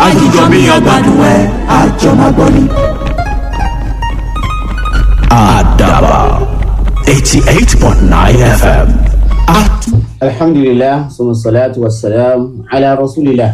àjíjọ bí ọgbàdùn ẹ àjọ máa gbọ́ ni. àdàbà eighty eight point nine fm. alhamdulilah suma salatu wa salam ala rasulillah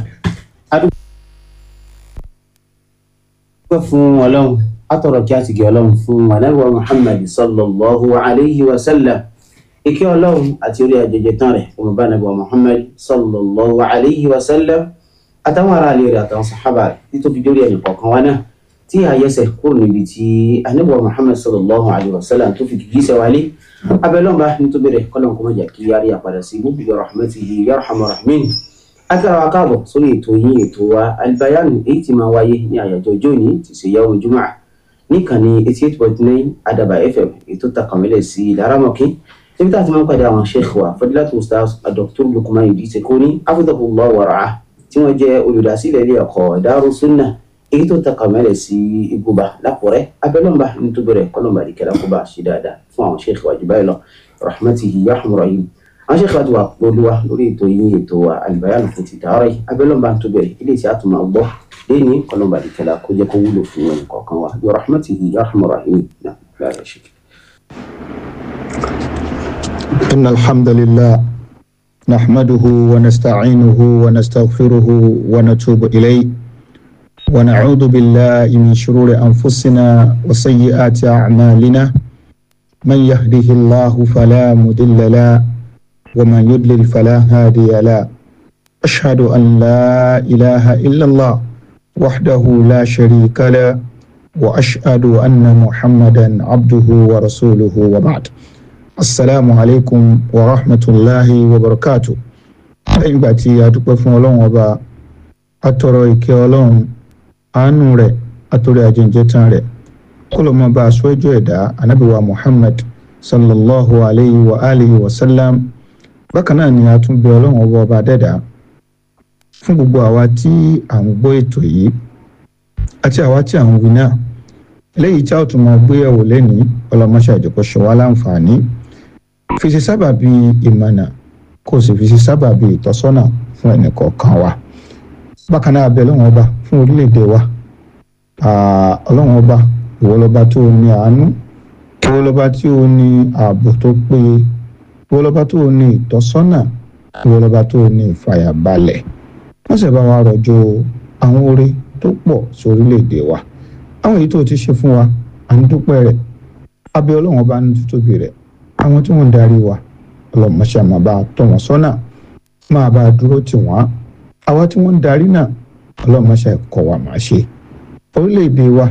adúgbò fún ọlọ́run atọ̀rọ̀ kí a ti gé ọlọ́run fún anábọ̀ muhammad sallallahu alayhi wa sallam ike ọlọ́run àti orí ajẹjẹ tán rẹ̀ fún bá anábọ̀ muhammad sallallahu alayhi wa sallam àtàwọn ará ilé rẹ̀ àtàwọn sàhábà rẹ̀ títí fi dórí ẹnì kọ̀ọ̀kan wa náà tí a yẹsẹ̀ kúrò níbi tí anábọ̀ muhammad sallallahu alayhi wa sallam tó fi kìkì sẹ́ wálé abẹ́lọ́mba nítorí rẹ̀ kọ́lọ́n kó má jà kí yára yàpadà sí ibùdó bi rahmatihi yarhamar rahimin akẹ́rọ wa káàbọ̀ sórí ètò yín ètò wa albayanu èyí tí máa wáyé ní àyájọ́ ọjọ́ òní ti ṣe yàwó jùmọ̀ níkànnì eighty eight point nine adaba fm ètò takamẹ́lẹ̀ sí laramọ̀kí níbi tá a ti máa ń pàdé àwọn sheikh wa fadilatu ustaz dr lukman idris ekoni afudabullah wara'a tí wọ́n jẹ́ olùdásílẹ̀ ilé ẹ̀kọ́ daru sunna èyí tó takamẹ́lẹ̀ sí ibùba lápọ̀rẹ́ abẹ́lọ́mba nítorí rẹ̀ kọ́lọ́mba àdìkẹ́lá kó bá a ṣe dáadáa fún àwọn sheikh wa jù báyìí lọ rahmatihi yarhamur rahim àwọn ṣe kíláàtì wa olúwa lórí ètò yín ètò wa àlùbáyàlù fún ti dàárọ̀ yìí abẹ́lọ́mbà tó bẹ̀rẹ̀ ilé tí a tún máa gbọ́ lẹ́ni kọlọ́mbà àdìkẹ́lá kó jẹ́ kó wúlò fún ẹnì kọ̀ọ̀kan wa bí rahmatihi yarhamur rahim náà lára ṣe. إن الحمد لله نحمده ونستعينه ونستغفره ونتوب إليه ونعوذ بالله من شرور أنفسنا وسيئات أعمالنا من يهده الله فلا مضل له ومن يضلل فلا هادي له أشهد أن لا إله إلا الله وحده لا شريك له وأشهد أن محمدا عبده ورسوله وبعد السلام عليكم ورحمة الله وبركاته lẹ́yìn ìgbà tí a dúpẹ́ fún ọlọ́run ọba atọrọ ìkẹ́ ọlọ́run àánú rẹ̀ àtòrí àjẹjẹ tán rẹ̀ kó ló mọ bá aṣọ ẹjọ́ ẹ̀dá anábìwá muhammad sallallahu alayhi wa alihi wa sallam bákan náà ni a tún bẹ ọlọ́run ọba ọba dẹ́dà fún gbogbo àwa tí à ń gbọ́ ètò yìí àti àwa tí à ń wí náà eléyìí tí a ó tún máa gbé ẹ̀wò lẹ́ni ọlọ́mọṣẹ́ àjọpọ̀ ṣe wá láǹfààní fi ṣe sábàbí ìmọ̀nà kó o sì fi ṣe sábàbí ìtọ́sọ́nà fún ẹnì kọ̀ọ̀kan wa bákan náà bẹ ọlọ́run ọba fún orílẹ̀-èdè wa ọlọ́run ọba ìwọ lọ́ba tó ní àánú ìwọ lọ́ba tí ó ní ààbò tó péye ìwọ lọ́ba tó ní ìtọ́sọ́nà ìwọ lọ́ba tó ní ìfàyàbalẹ̀ wọ́n sì bá wa rọ̀jò àwọn oore tó pọ̀ sí orílẹ̀-èdè wa àwọn èyí tó ti ṣe fún wa à ń dúpẹ́ rẹ̀ abẹ́ ọlọ́run ọba ní títóbi rẹ̀ àwọn tí wọ́n ń darí wa ọlọ́mọṣẹ́ máa bá tọ́ wọn sọ́nà máa bá dúró tì wọ́n àwa tí wọ́n ń darí náà ọlọ́mọṣẹ́ kọ́ wa máa ṣe orílẹ̀-èdè wa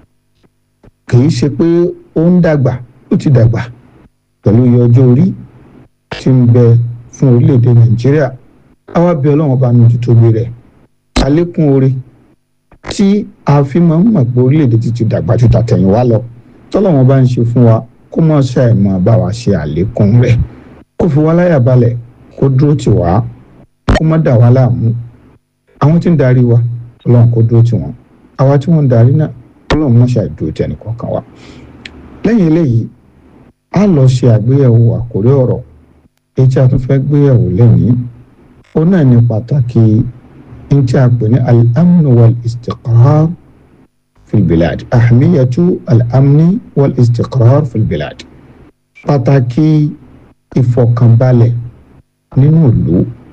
kì í ṣe pé ó ń dàgbà ó ti dàgbà pẹ̀lú iye ọjọ́ orí tí ń bẹ fún orílẹ̀-èdè nàìjíríà àwa bí ọlọ́run ọba ní títóbi rẹ̀ àlékún oore tí a fi máa ń mọ̀ pé orílẹ̀-èdè ti ti dàgbà ju tàtẹ̀yìnwá lọ tọ́lọ́run bá ń ṣe fún wa kó mọ̀ ṣàì máa bá wa ṣe àlékún rẹ̀ kó fi wá láyà balẹ̀ kó dúró tì wá kó má dà wá láàmú àwọn tí ń darí wa ọlọ́run kó dúró tì wọ́n àwa tí wọ́n ń darí náà ọlọ́run mọ̀ ṣàì dúró tì ẹnìkọ̀ọ̀kan wa lẹ́yìn eléyìí a lọ ṣe àgbéyẹ̀wò àkórí ọ̀rọ̀ èyí tí a tún fẹ́ gbéyẹ̀wò lẹ́yìn ó náà ní pàtàkì ní tí a pè ní al-amnu wal-istiqrar fil-bilad ahmiyatu al-amni wal-istiqrar fil-bilad pàtàkì ìfọ̀kànbalẹ̀ nínú ìlú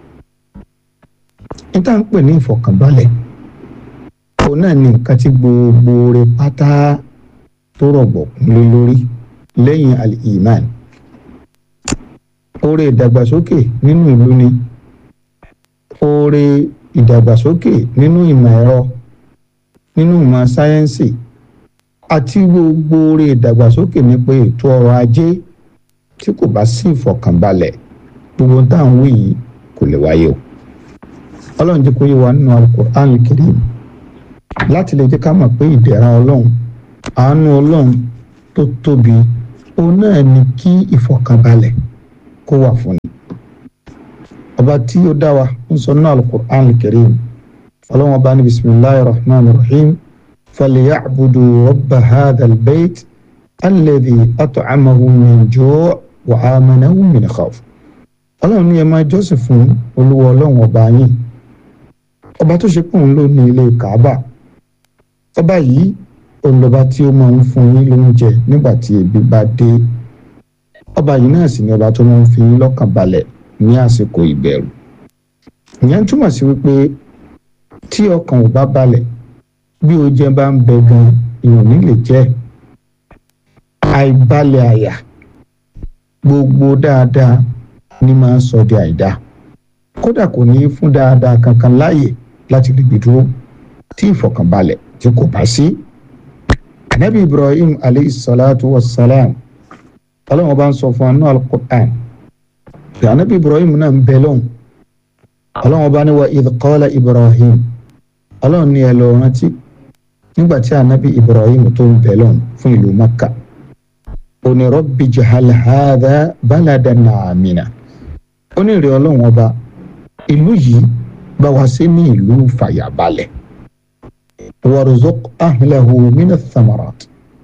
ní tá à ń pè ní ìfọ̀kànbalẹ̀ òun náà ní nǹkan tí gbogbo rẹ̀ pátá tó rọ̀gbọ̀kún lé lórí lẹ́yìn al-iman oore ìdàgbàsókè nínú ìlú ni oore ìdàgbàsókè nínú ìmọ̀ ẹ̀rọ nínú ìmọ̀ sáyẹ́ǹsì àti gbogbo oore ìdàgbàsókè nípa ètò ọrọ̀ ajé tí kò bá sí ìfọ̀kànbalẹ̀ gbogbo tá à ń wí yìí kò lè wáyé o ọlọ́run jẹ́ kó yé wa nínú Al-Qur'an Al-Karim láti lè jẹ́ ká mọ̀ pé ìdẹ̀ra ọlọ́run àánú ọlọ́run tó tóbi òun náà ni kí ìfọ̀kànbalẹ̀ kó wà fún ni ọba tí ó dá wa ń sọ náà Al-Qur'an Al-Karim ọlọ́run ọba ní bisimilahi rahman rahim falyabudu rabba hadha albayt alladhi at'amahum min ju' wa amanahum min khawf ọlọ́run ní ẹ máa jọ́sìn fún olúwa ọlọ́run ọba yín ọba tó ṣe pé òun ló ní ilé Kaaba ọba yìí òun lọba tí ó máa ń fún yín lóúnjẹ nígbà tí ebi bá dé ọba yìí náà sì ni ọba tó máa ń fi yín lọ́kàn balẹ̀ ní àsìkò ìbẹ̀rù ìyẹn túmọ̀ sí wípé tí ọkàn ò bá balẹ̀ bí oúnjẹ bá ń bẹ gan ìròyìn lè jẹ́ àìbalẹ̀ àyà gbogbo dáadáa ní máa ń sọ di àìdá kódà kò ní í fún dáadáa kankan láàyè láti ríbi dúró tí ìfọ̀kànbalẹ̀ tí kò bá sí. anabi ibrahim aleyhi salatu wa salam ọlọ́run bá ń sọ fún anú al-Qur'an pé anabi ibrahim náà ń bẹ lọ́hùn ọlọ́run bá ní wa idh qala ibrahim ọlọ́run ní ẹ lọ rántí nígbà tí anabi ibrahim tó ń bẹ lọ́hùn fún ìlú makka ó ní rabbi jahal hadha baladan amina ó ní ìrẹ̀ ọlọ́run ọba ìlú yìí bá wa sí ní ìlú fàyàbalẹ̀ warzuq ahlahu mina thamarat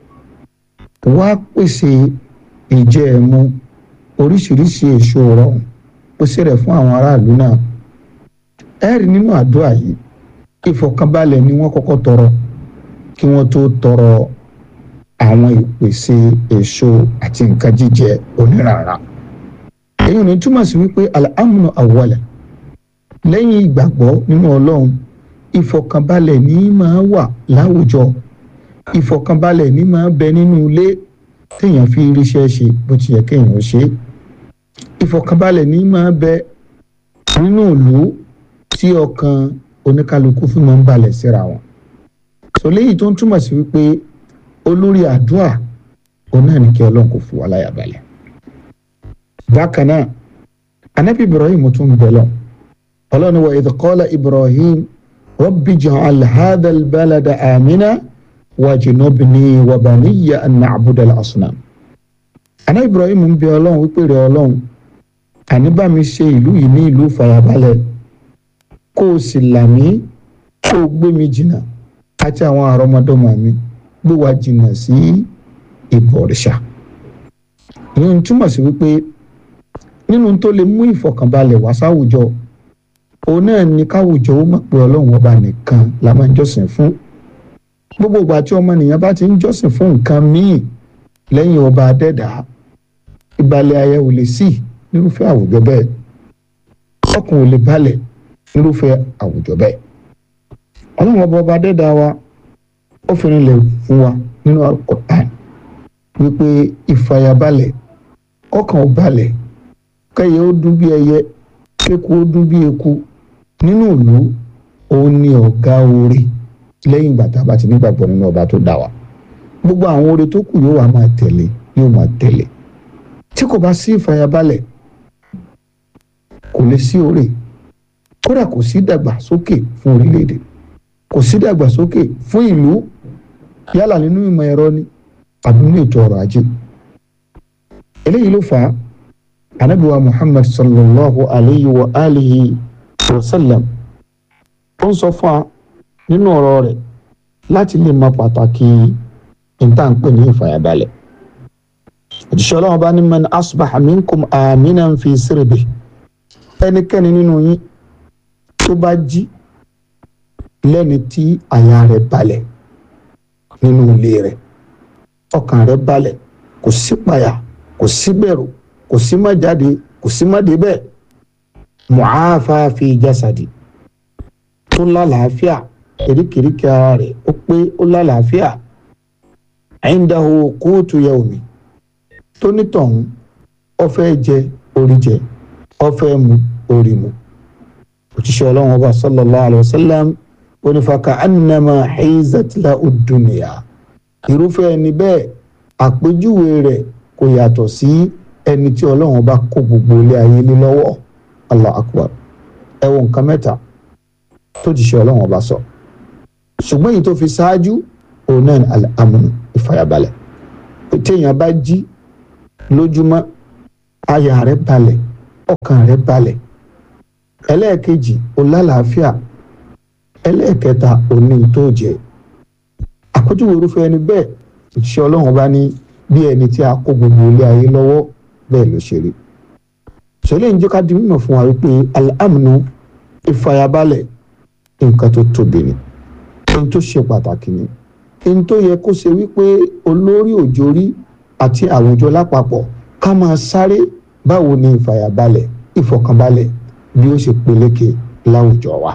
wá pèsè ìjẹ ẹmu oríṣiríṣi èso rọrùn pèsè rẹ̀ fún àwọn aráàlú náà ẹ̀rí nínú àdúrà yìí ìfọ̀kànbalẹ̀ ni wọ́n kọ́kọ́ tọrọ kí wọ́n tó tọrọ àwọn ìpèsè èso àti nǹkan jíjẹ onírànra èyí ò ní túmọ̀ sí wípé al-amnu awwala lẹ́yìn ìgbàgbọ́ nínú ọlọ́run ìfọ̀kànbalẹ̀ ní máa wà láwùjọ ìfọ̀kànbalẹ̀ ní máa bẹ nínú ilé téèyàn fi ríṣẹ́ ṣe bó ti yẹ kéèyàn ṣe ìfọ̀kànbalẹ̀ ní máa bẹ nínú ìlú tí ọkàn oníkálukú fún máa ń balẹ̀ síra wọn sọ léyìí tó ń túmọ̀ sí wípé olórí àdúrà òun náà ní kí ọlọ́run kò fún wa láyà balẹ̀ bákan náà anabi ibrahim tún bẹ lọ ọlọ́run wa idh qala ibrahim rabbi ja'al hadha albalada amina wajnubni wa baniya an na'buda al-asnam anabi ibrahim ń bẹ ọlọ́run wípé rẹ ọlọ́run àní bá mi ṣe ìlú yìí ní ìlú fàyàbalẹ̀ kó o sì là mí kó o gbé mi jìnnà àti àwọn àrọmọdọ́mọ mi gbé wa jìnnà sí ìbọ̀rìṣà ìyẹn túmọ̀ sí wípé nínú tó lè mú ìfọ̀kànbalẹ̀ wá sáwùjọ òun náà ní káwùjọ ó mọ̀ pé ọlọ́run ọba nìkan la máa ń jọ́sìn fún gbogbo ìgbà tí ọmọnìyàn bá ti ń jọ́sìn fún nǹkan míì lẹ́yìn ọba adẹ́dà ìbalẹ̀ ayé ò lè sí nírúfẹ́ àwùjọ bẹ́ẹ̀ ọkàn ò lè balẹ̀ nírúfẹ́ àwùjọ bẹ́ẹ̀ ọlọ́run ọba ọba adẹ́dà wa ó fi rinlẹ̀ fún wa nínú Al-Qur'an wípé ìfàyàbalẹ̀ ọkàn ò balẹ̀ kẹyẹ ó dún bí ẹyẹ kéku ó dún bí eku nínú ìlú òun ni ọ̀gá oore lẹ́yìn ìgbà tá a bá ti nígbàgbọ́ nínú ọba tó dá wa gbogbo àwọn oore tó kù yóò wá máa tẹ̀lé yóò máa tẹ̀lé tí kò bá sí ìfàyàbalẹ̀ kò lè sí oore kódà kò sí dàgbàsókè fún orílẹ̀-èdè kò sí dàgbàsókè fún ìlú yálà nínú ìmọ̀ ẹ̀rọ ni àbí nínú ètò ọrọ̀ ajé eléyìí ló fà á anabiwa muhammad sallallahu alayhi wa alihi wa sallam ó ń sọ fún wa nínú ọ̀rọ̀ rẹ̀ láti lè mọ pàtàkì ìtànpé ní ìfàyàbalẹ̀ òjíṣẹ́ ọlọ́run bá ní man asbaha minkum aminan fi sirbi ẹnikẹ́ni nínú yín tó bá jí lẹ́ni tí àyà rẹ̀ balẹ̀ nínú ilé rẹ̀ ọkàn rẹ̀ balẹ̀ kò sí payà kò sí bẹ̀rù kò sí má jáde kò sí má débẹ̀ mu'afa fi jasadi tó lálàáfíà eríkèéríkèé ara rẹ̀ ó pé ó lálàáfíà indahu qutu yawmi tó nítọ̀hún ó fẹ́ jẹ orí jẹ ó fẹ́ mu orí mu òjíṣẹ́ ọlọ́run ọba sallallahu alayhi wa sallam onífàkà annama hizat lahu dunya irúfẹ́ ẹni bẹ́ẹ̀ àpèjúwe rẹ̀ kò yàtọ̀ sí ẹni tí ọlọ́run bá kó gbogbo ilé ayé lé lọ́wọ́ allah akbar ẹ wo nǹkan mẹ́ta tó ti ṣe ọlọ́run ọba sọ ṣùgbọ́n èyí tó fi ṣáájú òun náà ní al-amn ìfàyàbalẹ̀ téèyàn bá jí lójúmọ́ àyà rẹ̀ balẹ̀ ọkàn rẹ̀ balẹ̀ ẹlẹ́ẹ̀kejì ó lálàáfíà ẹlẹ́ẹ̀kẹta ó ní tó jẹ àpèjúwe irúfẹ́ ẹni bẹ́ẹ̀ òṣìṣẹ́ ọlọ́run bá ní bí ẹni tí a kó gbogbo ilé ayé lọ́wọ́ bẹ́ẹ̀ ló ṣe rí ṣẹlẹ̀ ń jẹ́ ká di mímọ̀ fún wa wípé al-amnu ìfàyàbalẹ̀ nǹkan tó tóbi ni ohun tó ṣe pàtàkì ni ohun tó yẹ kó ṣe wípé olórí òjòrí àti àwùjọ lápapọ̀ ká máa sáré báwo ni ìfàyàbalẹ̀ ìfọ̀kànbalẹ̀ bí ó ṣe peléke láwùjọ wa.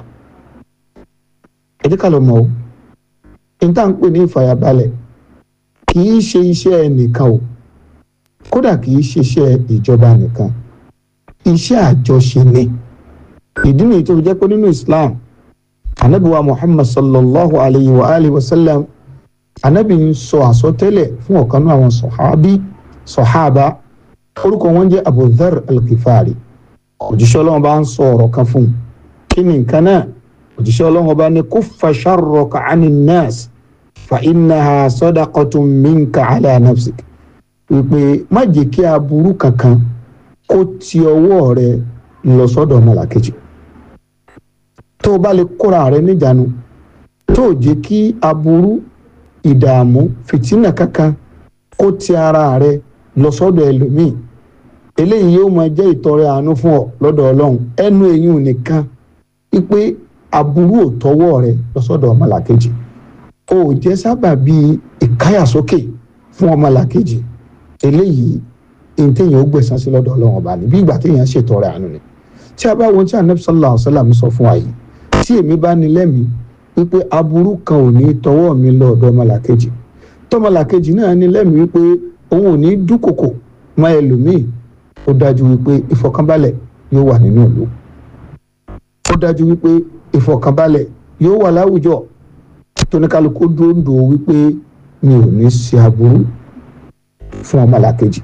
ẹ jẹ́ ká lọ mọ̀ o ohun tá à ń pè ní ìfàyàbalẹ̀ kì í ṣe iṣẹ́ ẹnìkan o kódà kì í ṣe iṣẹ́ ìjọba nìkan iṣẹ́ àjọṣe ni ìdí nìyí tó fi jẹ́ pé nínú Islam anabi wa Muhammad sallallahu alayhi wa alihi wa sallam anabi ń sọ àsọtẹ́lẹ̀ fún ọ̀kan náà àwọn sọ̀hábí sọ̀hábà orúkọ wọn jẹ́ Abu Dharr al-Ghifari òjíṣẹ́ ọlọ́run bá ń sọ ọ̀rọ̀ kan fún un kí ni nǹkan náà òjíṣẹ́ ọlọ́run bá ní kuffa sharraka ani nas fa innaha sadaqatun minka ala nafsik wípé má jẹ́ kí aburú kankan kó ti ọwọ́ rẹ lọ sọ́dọ̀ ọmọlàkejì tó o bá lè kóra rẹ níjànú tó o jẹ́ kí aburú ìdààmú fìtínà kankan kó ti ara rẹ lọ sọ́dọ̀ ẹlòmíì eléyìí yóò máa jẹ́ ìtọrẹ àánú fún ọ lọ́dọ̀ ọlọ́run ẹnu èyí ò nìkan wípé aburú ò tọwọ́ rẹ lọ sọ́dọ̀ ọmọlàkejì o ò jẹ́ sábà bíi ìkáyàsókè fún ọmọlàkejì eléyìí ní téèyàn ó gbẹ̀san sí lọ́dọ̀ ọlọ́run ọba ní bí ìgbà téèyàn ṣètọrẹ àánú ni tí a bá wo tí anabi sallallahu alayhi wa sallam sọ fún wa yìí tí èmi bá ní lẹ́mìí wípé aburú kan ò ní tọwọ́ mi lọ ọ̀dọ̀ ọmọlàkejì tọmọlàkejì náà ní lẹ́mìí wípé òun ò ní dúkòkò mọ́ ẹlòmíì ó dájú wípé ìfọ̀kànbalẹ̀ yóò wà nínú ìlú ó dájú wípé ìfọ̀kànbalẹ̀ yóò wà láwùjọ tóníkàlùkù dúndò wípé mi ò ní ṣe aburú fún ọmọlàkejì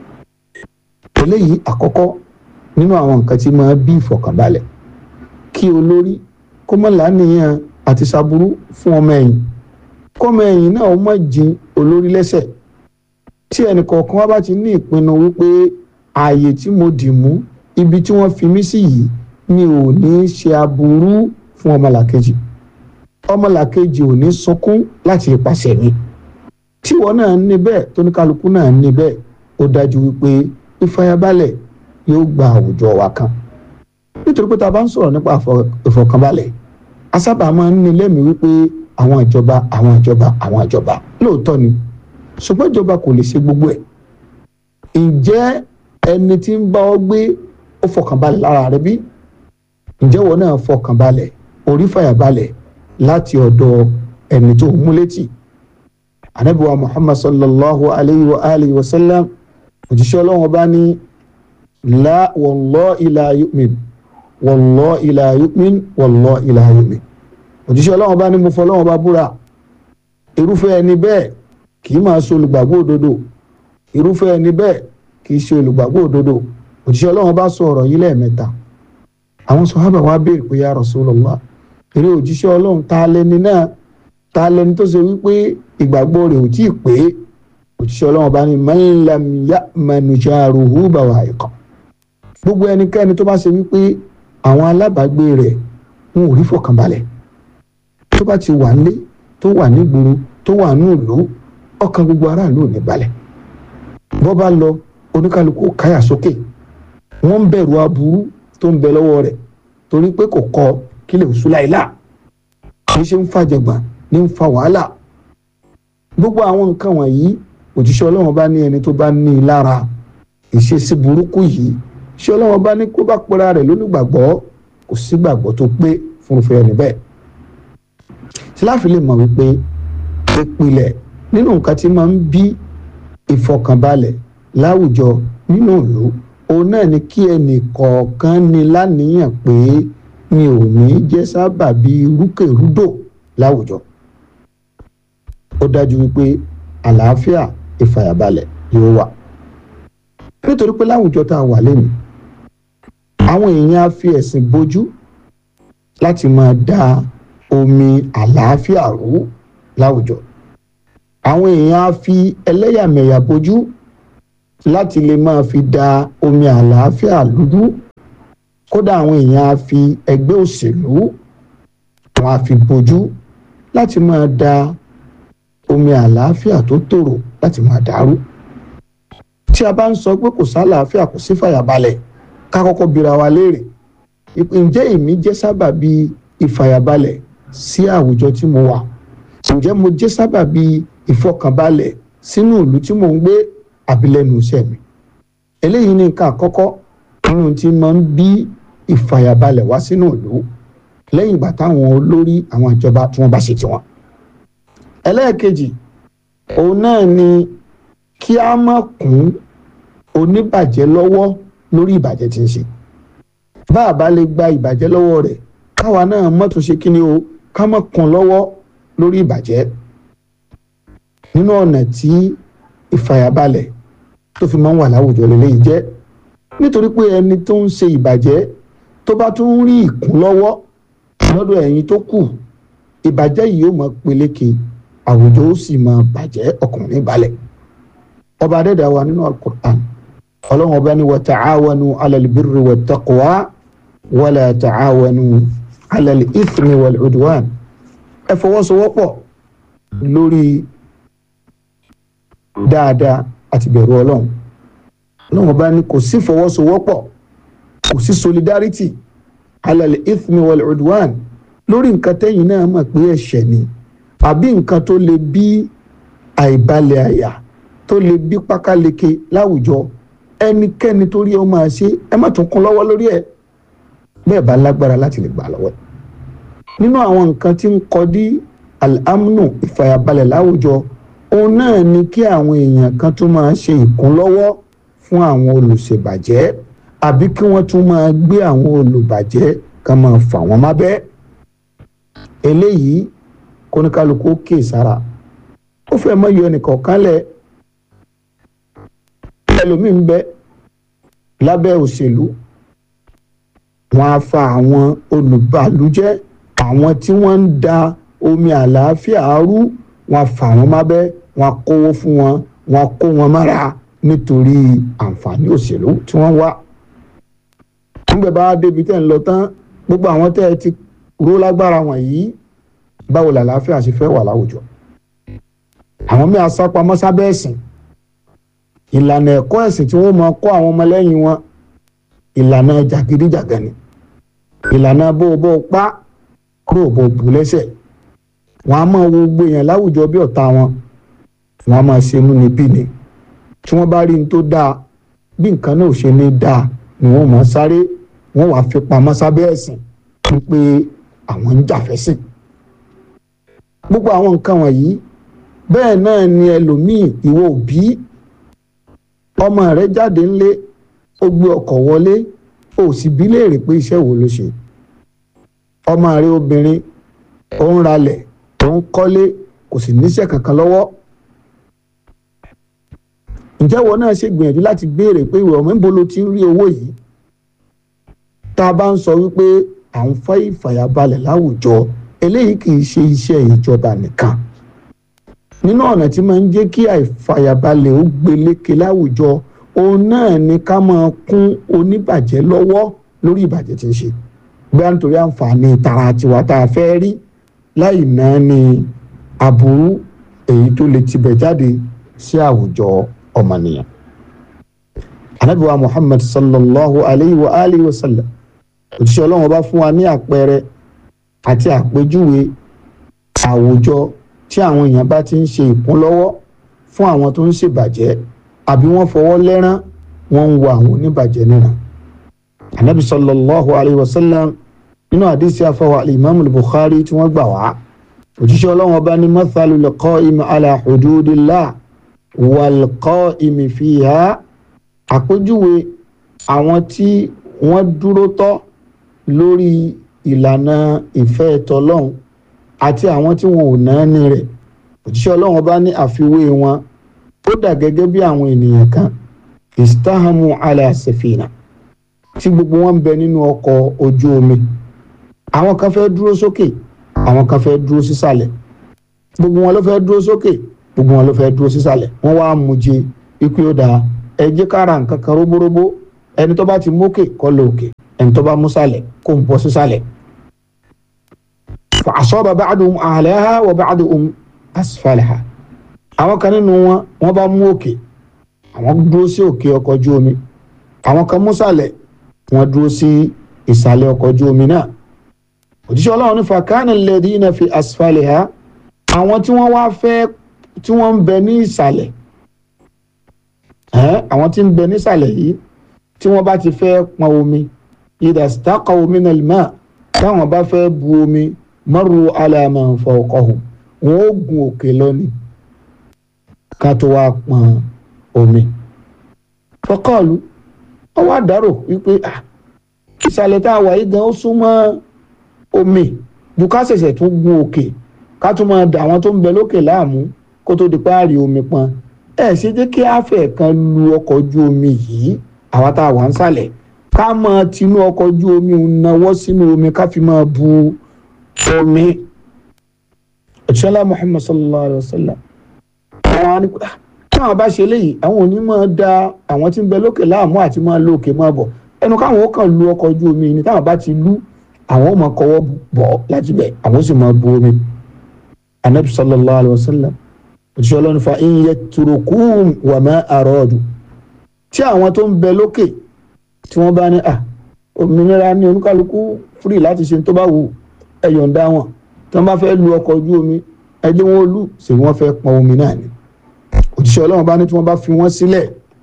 eléyìí àkọ́kọ́ nínú àwọn nǹkan tí máa bí ìfọ̀kànbalẹ̀ kí olórí kó má láníyàn àti ṣaburú fún ọmọ ẹ̀yìn kọ́mọ ẹ̀yìn náà ó má jin olórí lẹ́sẹ̀ tí ẹnì kọ̀ọ̀kan wá bá ti ní ìpinnu wípé ààyè tí mo dì mú ibi tí wọ́n fi mí sí yìí mi ò ní ṣe aburú fún ọmọlàkejì ọmọlàkejì ò ní sunkún láti ipasẹ̀ mi tíwọ náà ní bẹ́ẹ̀ tóníkàlùkù náà ní bẹ́ẹ̀ ó dájú wípé ìfàyàbalẹ̀ yóò gba àwùjọ wa kan nítorí pé tá a bá ń sọ̀rọ̀ nípa ìfọ̀kànbalẹ̀ a sábà máa ń ní lẹ́mìí wípé àwọn ìjọba àwọn ìjọba àwọn ìjọba lóòótọ́ ni ṣùgbọ́n ìjọba kò lè ṣe gbogbo ẹ̀ ǹjẹ́ ẹni tí ń bá ọ gbé ó fọkànbalẹ̀ lára rẹ bí ǹjẹ́ wọn náà fọkànbalẹ̀ orí fàyàbalẹ̀ láti ọ̀dọ̀ ẹni tó mú létí anabiwa muhammad sallallahu alayhi wa alihi wa sallam òjíṣẹ́ ọlọ́run bá ní la wallahi la yu'min wallahi la yu'min wallahi la yu'min òjíṣẹ́ ọlọ́run bá ní mo fọ ọlọ́run bá búra irúfẹ́ ẹni bẹ́ẹ̀ kì í máa ṣe olùgbàgbọ́ òdodo irúfẹ́ ẹni bẹ́ẹ̀ kì í ṣe olùgbàgbọ́ òdodo òjíṣẹ́ ọlọ́run bá sọ ọ̀rọ̀ yìí lẹ́ẹ̀mẹ́ta àwọn sọ̀hábà wa béèrè pé ya Rasulullah eré òjíṣẹ́ ọlọ́run ta lẹni náà ta lẹni tó ṣe wípé ìgbàgbọ́ rẹ̀ ò tí ì pé òjíṣẹ́ ọlọ́run bá ní man lam ya'manu jaruhu bawa'iqa gbogbo ẹnikẹ́ni tó bá ṣe wípé àwọn alábàágbé rẹ̀ ń ò rí fọkànbalẹ̀ tó bá ti wà nílé tó wà nígboro tó wà ní ìlú ọkàn gbogbo aráàlú ò ní balẹ̀ bọ́ bá lọ oníkálukú káyà sókè wọ́n ń bẹ̀rù aburú tó ń bẹ lọ́wọ́ rẹ̀ torí pé kò kọ kílẹ̀ òṣù láìlá kì í ṣe ń fàjẹgbọ̀n ní ń fa wàhálà gbogbo àwọn nǹkan wọ̀nyí òjíṣẹ́ ọlọ́run bá ní ẹni tó bá ní i lára ìṣesí burúkú yìí ṣé ọlọ́run bá ní kó bá pera rẹ̀ lónìgbàgbọ́ kò sí gbàgbọ́ tó pé fúnfẹ́ ẹni bẹ́ẹ̀ síláàfin lè mọ̀ wípé ìpìlẹ̀ nínú nǹkan tí máa ń bí ìfọkànbalẹ̀ láwùjọ nínú ìlú òun náà ni kí ẹnì kọ̀ọ̀kan ní láníyàn pé mi ò ní jẹ́ sábàbí rúkèrúdò láwùjọ. ó dájú wípé àlàáfíà ìfàyàbalẹ̀ yóò wà. nítorí pé láwùjọ tá a wà lẹ́nu àwọn èèyàn á fi ẹ̀sìn bójú láti máa dá omi àlàáfíà rú láwùjọ àwọn èèyàn á fi ẹlẹ́yàmẹ̀yà bójú láti lè máa fi da omi àlàáfíà lúdú kódà àwọn èèyàn á fi ẹgbẹ́ òṣèlú wọn á fi bójú láti máa da omi àlàáfíà tó tòrò láti máa dàrú tí a bá ń sọ pé kò sálàáfíà kò sí fàyàbalẹ̀ ká kọ́kọ́ bira wa léèrè ǹjẹ́ èmi jẹ́ sábàbí ìfàyàbalẹ̀ sí àwùjọ tí mo wà ǹjẹ́ mo jẹ́ sábàbí ìfọkànbalẹ̀ sínú ìlú tí mò ń gbé àbílẹ̀nu iṣẹ́ mi eléyìí ní nǹkan àkọ́kọ́ nínú tí máa ń bí ìfàyàbalẹ̀ wá sínú ìlú lẹ́yìn ìgbà táwọn olórí àwọn ìjọba tí wọ́n bá ṣe tiwọn. ẹlẹ́ẹ̀kejì òun náà ni kí a má kún oníbàjẹ́ lọ́wọ́ lórí ìbàjẹ́ tí ń ṣe bá a bá lè gba ìbàjẹ́ lọ́wọ́ rẹ̀ káwa náà má tún ṣe kí ni o ká má kún lọ́wọ́ lórí ìbàjẹ́ nínú ọ̀nà tí ìfàyàbalẹ̀ tó fi máa ń wà láwùjọ lélẹ́yìí jẹ́ nítorí pé ẹni tó ń ṣe ìbàjẹ́ tó bá tún ń rí ìkún lọ́wọ́ lọ́dọ̀ ẹ̀yin tó kù ìbàjẹ́ yìí yóò máa peléke àwùjọ ó sì máa bàjẹ́ ọkùnrin balẹ̀ ọba adẹ́dà wa nínú alukur'an ọlọ́run ọba ní wa ta'awanu alal birri wa taqwa wala ta'awanu alal ithmi wal udwan ẹ fọwọ́sowọ́pọ̀ lórí dáadáa àti bẹ̀rù ọlọ́run ọlọ́run ọba ní kò sí fọwọ́sowọ́pọ̀ kò sí solidarity alal ithmi wal udwan lórí nǹkan tẹ́yìn náà mọ̀ pé ẹ̀ṣẹ̀ ni àbí nǹkan tó lè bí àìbalẹ̀ àyà tó lè bí pákáleke láwùjọ ẹnikẹ́ni tó rí ọ máa ṣe ẹ má tún kún lọ́wọ́ lórí ẹ̀ bẹ́ẹ̀ bá lágbára láti lè gbà lọ́wọ́ ẹ̀ nínú àwọn nǹkan tí ń kọdí al-amnu ìfàyàbalẹ̀ láwùjọ òun náà ni kí àwọn èèyàn kan tún máa ṣe ìkúnlọ́wọ́ fún àwọn olùṣèbàjẹ́ àbí kí wọ́n tún máa gbé àwọn olùbàjẹ́ kan máa fà wọ́n mábẹ́ eléyìí kóníkálukú kè sára ó fẹ́ mọ́ yọ ẹnìkan kánlẹ̀ ẹlòmíì ń bẹ lábẹ́ òṣèlú wọ́n á fa àwọn olùbàlújẹ́ àwọn tí wọ́n ń da omi àlàáfíà rú wọ́n á fà wọ́n mábẹ́ wọ́n á kówó fún wọn wọ́n á kó wọn mára nítorí àǹfààní òṣèlú tí wọ́n wá nígbà bá débi tẹ́ ń lọ tán gbogbo àwọn tẹ́ ẹ ti ró lágbára wọ̀nyí báwo làlàáfíà ṣe fẹ́ wà láwùjọ àwọn míì asápamọ́ sábẹ́ ẹ̀sìn ìlànà ẹ̀kọ́ ẹ̀sìn tí wọ́n máa kọ́ àwọn ọmọlẹ́yìn wọn ìlànà jàgídíjàgan ni ìlànà bó o bó o pa kúrò bó o bù lẹ́sẹ̀ wọ́n á máa wo gbogbo èèyàn láwùjọ bí ọ̀tá wọn wọ́n á máa ṣe inú níbí ni tí wọ́n bá rí ní tó dáa bí nǹkan náà ò ṣe ní dáa ni wọ́n máa sáré wọ́n wàá fi pamọ́ sábẹ́ ẹ̀sìn wípé àwọn ń jàfẹ́sìn gbogbo àwọn nǹkan wọ̀nyí bẹ́ẹ̀ náà ni ẹlòmíì ìwọ òbí ọmọ rẹ jáde ńlé ó gbé ọkọ̀ wọlé ó sì bí léèrè pé iṣẹ́ wo ló ṣe ọmọ rẹ obìnrin ó ń ralẹ̀ ó ń kọ́lé kò sì níṣẹ́ kankan lọ́wọ́ ǹjẹ́ wọn náà ṣe gbìyànjú láti béèrè pé ìwé ọmọ níbo ló ti ń rí owó yìí tá a bá ń sọ wípé à ń fẹ́ ìfàyàbalẹ̀ láwùjọ eléyìí kì í ṣe iṣẹ́ ìjọba nìkan nínú ọ̀nà tí máa ń jẹ́ kí àìfàyàbalẹ̀ ó gbélékè láwùjọ òun náà ni ká máa kún oníbàjẹ́ lọ́wọ́ lórí ìbàjẹ́ tí ń ṣe bóyá nítorí àǹfààní tara tiwa tá a fẹ́ rí láì náà ni aburú èyí tó lè tibẹ̀ jáde sí àwùjọ ọmọnìyàn. Ànábì wa Muhammad sallallahu alayhi wa alihi wa sallam òjíṣẹ́ ọlọ́run bá fún wa ní àpẹẹrẹ àti àpèjúwe àwùjọ tí àwọn èèyàn bá ti ń ṣe ìkúnlọ́wọ́ fún àwọn tó ń ṣèbàjẹ́ àbí wọ́n fọwọ́ lẹ́rán wọ́n ń wo àwọn oníbàjẹ́ náà. Ànábì sallallahu alayhi wa sallam nínú àdìsí afọwọ́ alimami Bukhari tí wọ́n gbà wá òjíṣẹ́ ọlọ́run ọba ní mathalul qa'imi ala hududillah wal qa'imi fiha àpèjúwe àwọn tí wọ́n dúró tọ́ lórí ìlànà ìfẹ́ tọlọ́hun àti àwọn tí wọn ò náà ní rẹ̀ òjíṣẹ́ ọlọ́run bá ní àfiwé wọn ó dà gẹ́gẹ́ bí àwọn ènìyàn kan istahamu ala safina tí gbogbo wọn ń bẹ nínú ọkọ̀ ojú omi àwọn kan fẹ́ dúró sókè àwọn kan fẹ́ dúró sísàlẹ̀ gbogbo wọn ló fẹ́ dúró sókè gbogbo wọn ló fẹ́ dúró sísàlẹ̀ wọ́n wá mú jẹ ikú yóò dáa ẹ jẹ́ kára nǹkan kan róbóróbó ẹni tó bá ti mókè kó lọ òkè ẹni tó bá mú sàlẹ̀ kó ń bọ́ sísàlẹ̀. fa asaba ba'duhum a'laha wa ba'duhum asfalaha. àwọn kan nínú wọn wọ́n bá mú òkè àwọn dúró sí òkè ọkọ̀ ojú omi àwọn kan mú sàlẹ̀ wọ́n dúró sí ìsàlẹ̀ ọkọ̀ ojú omi náà. òjíṣẹ́ ọlọ́run ní fakana alladhina fi asfaliha àwọn tí wọ́n wá fẹ́ tí wọ́n ń bẹ ní ìsàlẹ̀ ẹ́ àwọn tí ń bẹ nísàlẹ̀ yìí tí wọ́n bá ti fẹ́ pọn omi idha istaqaw minal ma táwọn bá fẹ́ bu omi marru ala man fawqahum wọn ó gun òkè lọ́ni ká tó wá pọn omi. faqalu wọ́n wá dárò wípé ah ìsàlẹ̀ tá a wà yìí gan ó súnmọ́ omi ju ká ṣẹ̀ṣẹ̀ tún gun òkè ká tún máa dà àwọn tó ń bẹ lókè láàmú kó tó di páàrí omi pọn ẹ ṣe jẹ́ kí àfẹ́ kan lu ọkọ̀ ojú omi yìí àwa tá a wà ń sàlẹ̀ ká máa tinú ọkọ̀ ojú omi náwó sínú omi ká fi máa bu omi. òṣìṣẹ́lá muhammad sallallahu alayhi wa sallam àwọn á ní pé táwọn bá ṣe léyìí àwọn òní máa da àwọn tí ń bẹ lókè láàmú àti máa lo òkè máa bọ̀ ẹnu káwọn ó kàn lu ọkọ̀ ojú omi ni táwọn bá ti lu àwọn ó máa kọwọ́ bọ̀ láti bẹ̀ àwọn ó sì máa bu omi. anabi sallallahu alayhi wa sallam òṣìṣẹ́ ọlọ́run fa iye turukum wà má àrọ́ọ̀dù tí àwọn tó ń bẹ lókè tí wọ́n bá ní à òmìnira ní oníkálukú fúrì láti ṣe tó bá wù ẹ yọ̀ǹda wọn tí wọ́n bá fẹ́ lu ọkọ̀ ojú omi ẹ jẹ́ wọn lù sí wọ́n fẹ́ pọn omi náà ni òṣìṣẹ́ ọlọ́run bá ní tí wọ́n bá fi wọ́n sílẹ̀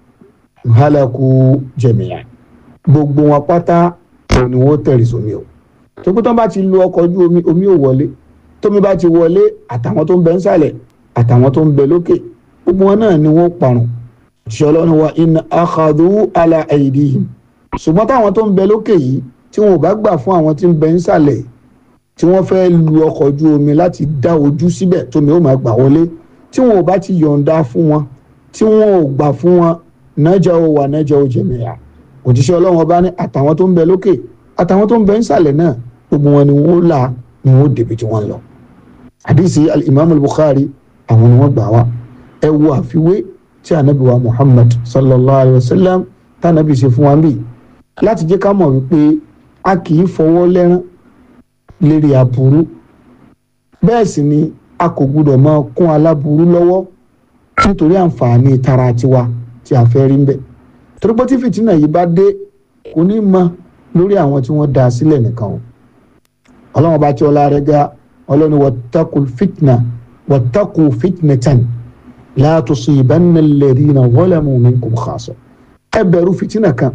halaku jẹ̀mìyà gbogbo wọn pátá òun ni wọ́n tẹ̀rì sómi o tó pé tí wọ́n bá ti lu ọkọ̀ ojú omi omi ò wọlé tómi bá ti wọlé àtàwọn tó ń bẹ ń sàlẹ̀ àtàwọn tó ń bẹ lókè gbogbo wọn náà ni wọ́n parun ṣọlọ́ni wa in akhadhu ala aydihim ṣùgbọ́n táwọn tó ń bẹ lókè yìí tí wọn ò bá gbà fún àwọn tí ń bẹ nísàlẹ̀ tí wọ́n fẹ́ lu ọkọ̀ ojú omi láti dá ojú síbẹ̀ tómi ó máa gbà wọlé tí wọn ò bá ti yọ̀ǹda fún wọn tí wọn ò gbà fún wọn nájà ó wà nájà ó jẹ̀mẹ̀yà òjíṣẹ́ ọlọ́run ọba ní àtàwọn tó ń bẹ lókè àtàwọn tó ń bẹ nísàlẹ̀ náà gbogbo wọn ni wọn ó là ni wọn ó débi tí wọ́n lọ. àdìsí al-imam al-bukhari àwọn ni wọ́n gbà wá ẹ wo àfiwé tí anabi wa muhammad sallallahu alayhi wa sallam tànàbí ṣe fún wa bí láti jẹ́ ká mọ̀ wípé a kì í fọwọ́ lẹ́rán lérí aburú bẹ́ẹ̀ sì ni a kò gbúdọ̀ máa kún aláburú lọ́wọ́ nítorí àǹfààní tara tiwa tí a fẹ́ rí ń bẹ̀ torí pé tí fìtínà yìí bá dé kò ní mọ lórí àwọn tí wọ́n dá a sílẹ̀ nìkan o ọlọ́run bá tí ọlá rẹ̀ ga ọlọ́run wattaqul fitna wattaqu fitnatan la tusibanna alladhina zalamu minkum khassa ẹ bẹ̀rù fìtínà kan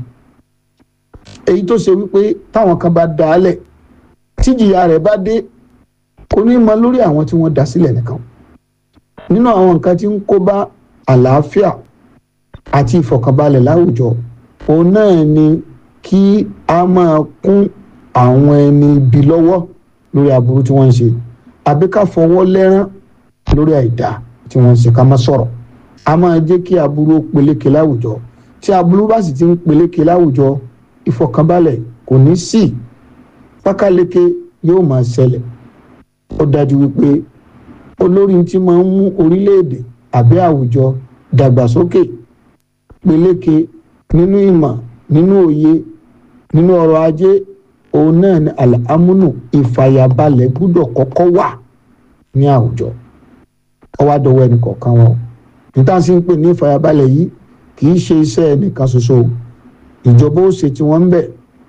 èyí tó ṣe wípé táwọn kan bá dá a lẹ̀ tíjìyà rẹ̀ bá dé kò ní mọ lórí àwọn tí wọ́n dá sílẹ̀ nìkan nínú àwọn nǹkan tí ń kó bá àlàáfíà àti ìfọ̀kànbalẹ̀ láwùjọ òun náà ni kí a máa kún àwọn ẹni ibi lọ́wọ́ lórí aburú tí wọ́n ń ṣe àbí ká fọwọ́ lẹ́rán lórí àìdá tí wọ́n ń ṣe ká má sọ̀rọ̀ a máa jẹ́ kí aburú ó peléke láwùjọ tí aburú bá sì ti ń peléke láwùjọ ìfọ̀kànbalẹ̀ kò ní sí pákáleke yóò máa ṣẹlẹ̀ ó dájú wípé olórí tí máa ń mú orílẹ̀-èdè àbí àwùjọ dàgbàsókè peléke nínú ìmọ̀ nínú òye nínú ọrọ̀ ajé òun náà ni àlámúnù ìfàyàbalẹ̀ gbúdọ̀ kọ́kọ́ wà ní àwùjọ ọwọ́ àdọ́wọ́ ẹnì kọ̀ọ̀kan wọn níta sí ń pè ní ìfàyàbalẹ̀ yìí kì í ṣe iṣẹ́ ẹnìkan ṣoṣo ìjọba ó ṣe tí wọ́n ń bẹ̀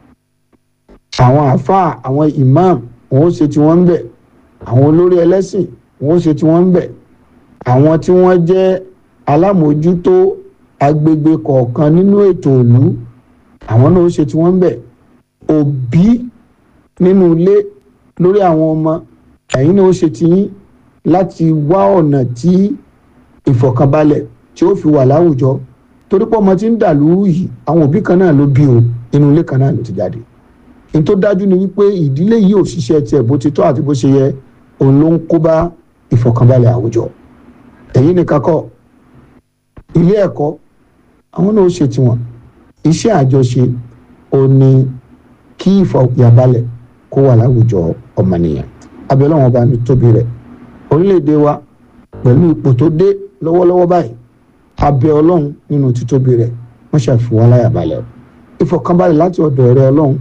àwọn àáfàá àwọn imam wọn ó ṣe tí wọ́n ń bẹ̀ àwọn olórí ẹlẹ́sìn wọn ó ṣe tí wọ́n ń bẹ̀ àwọn tí wọ́n jẹ́ alámòójútó agbègbè kọ̀ọ̀kan nínú ètò ìlú àwọn náà ó ṣe tí wọ́n ń bẹ̀ òbí nínú ilé lórí àwọn ọmọ ẹ̀yin náà ó ṣe ti yín láti wá ọ̀nà tí ìfọ̀kànbalẹ̀ tí ó fi wà láwùjọ torí pé ọmọ tí ń dà lóru yìí àwọn òbí kan náà ló bí o inú ilé kan náà ló ti jáde ní tó dájú ni wípé ìdílé yìí ò ṣiṣẹ́ tiẹ̀ bó ti tọ́ àti bó ṣe yẹ òun ló ń kó bá ìfọ̀kànbalẹ̀ àwùjọ ẹ̀yin nìkan kọ́ ilé ẹ̀kọ́ àwọn náà ó ṣe tiwọn iṣẹ́ àjọṣe ò ní kí ìfọ̀kànbalẹ̀ kó wà láwùjọ ọmọnìyàn abẹ́lẹ́ wọn bá ní tóbi rẹ̀ orílẹ̀-èdè wa pẹ̀lú ipò tó dé lọ́wọ́lọ́wọ́ báyìí abẹ́ ọlọ́run nínú títóbi rẹ̀ wọ́n ṣàfihàn láyàbalẹ̀ ìfọ̀kànbalẹ̀ láti ọ̀dọ̀ ẹ̀rẹ́ ọlọ́run